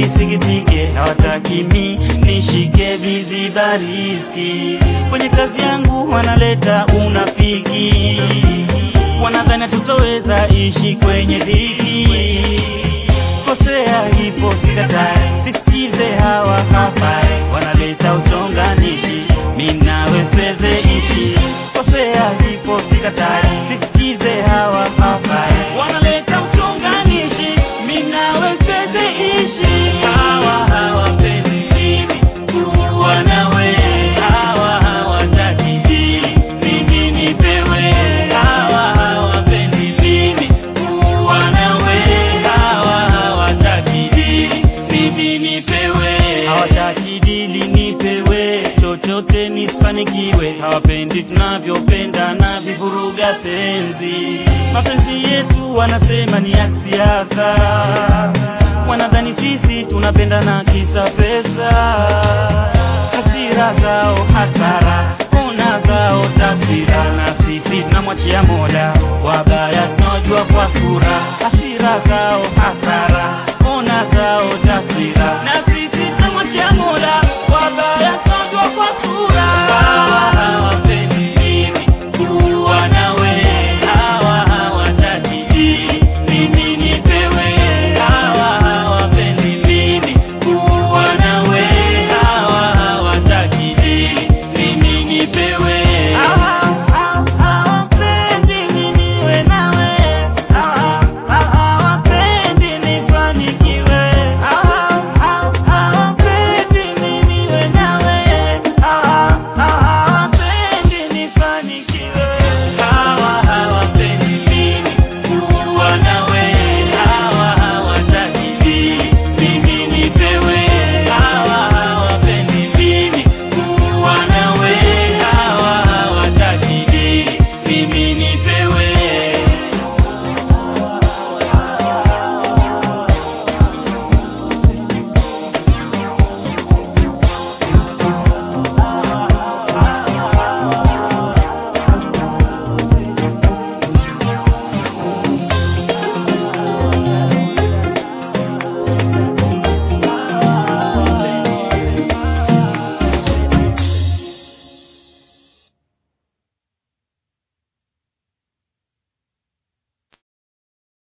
nisikitike, hawataki mi nishike viziba riski. Kwenye kazi yangu wanaleta unafiki, wanadhani tutoweza ishi kwenye dhiki. Kosea ipo sikatai, sisikize hawa hafai, wanaleta uchonganishi, mi nawe siweze ishi. Kosea ipo sikatai, sisikize hawa hafai, wanaleta uchonganishi, mi nawe siweze ishi. Hawa hawapendi mimi kuwa nawe, hawa hawataki hili mimi nipewe, hawa hawapendi mimi kuwa nawe, hawa hawataki hili mimi nipewe, hawataki dili nipewe, chochote nisifanikiwe, hawapendi tunavyopenda na vivuruga penzi, mapenzi yetu wanasema ni ya siasa, wanadhani sisi tunapenda na kisa pesa, hasira zao hasara